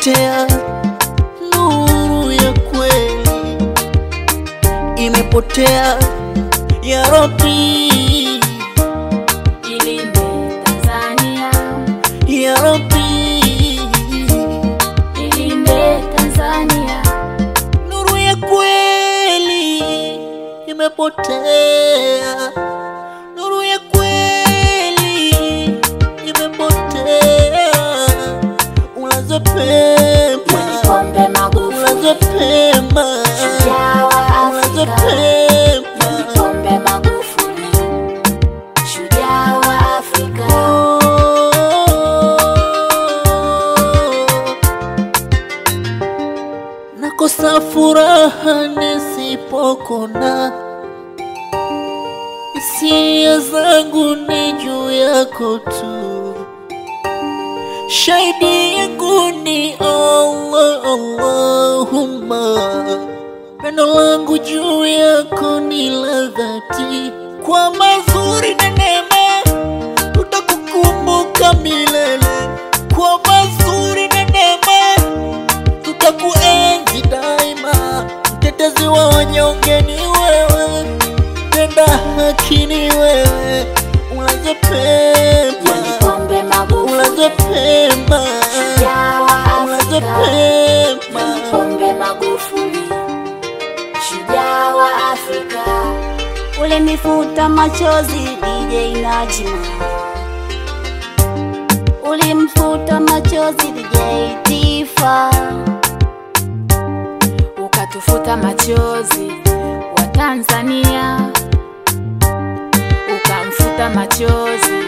imepotea, nuru ya kweli imepotea. Ya Rabbi, Ilinde Tanzania, ya Rabbi, ilinde Tanzania, nuru ya kweli imepotea, nuru ya kweli imepotea. Ulaze pema, Pombe Magufuli, ulaze pema, shujaa wa ulaze Afrika. pema. Pombe Magufuli, shujaa wa Afrika. Nakosa furaha nisipokona, hisia zangu ni juu yako tu, shahidi yangu ni Allah, Allahumma, pendo langu juu yako ni la dhati, kwa mazuri na neema tutakukumbuka milele, kwa mazuri na neema tutakuenzi daima. Mtetezi wa wanyonge ni wewe, tenda haki ni wewe. Ulaze pema, Pombe Magufuli, ulaze pema, shujaa wa ulaze Afrika. pema. Pombe Magufuli, shujaa wa Afrika. Ulinifuta machozi DJ Najima, ulimfuta machozi DJ Tifa, ukatufuta machozi wa Tanzania, ukamfuta machozi